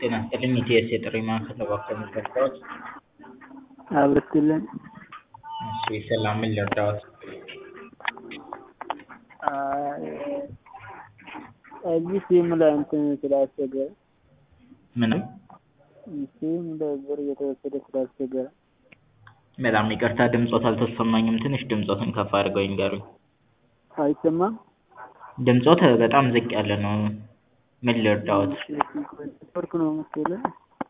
ጤና ይስጥልኝ ኢቲኤስ የጥሪ ማዕከል እባክዎ ልርዳዎት? አብርትልን እሺ ሰላም ምን ልርዳዎት? እዚህ ሲም ላይ እንትን ስላስቸገረ ምንም ሲም ላይ ብር እየተወሰደ ስላስቸገረ በጣም ይቅርታ ድምጾት አልተሰማኝም ትንሽ ድምጾትን ከፍ አድርገው ይንገሩኝ አይሰማም ድምጾት በጣም ዝቅ ያለ ነው ምን ልርዳዎት? ኔትወርክ ነው መሰለኝ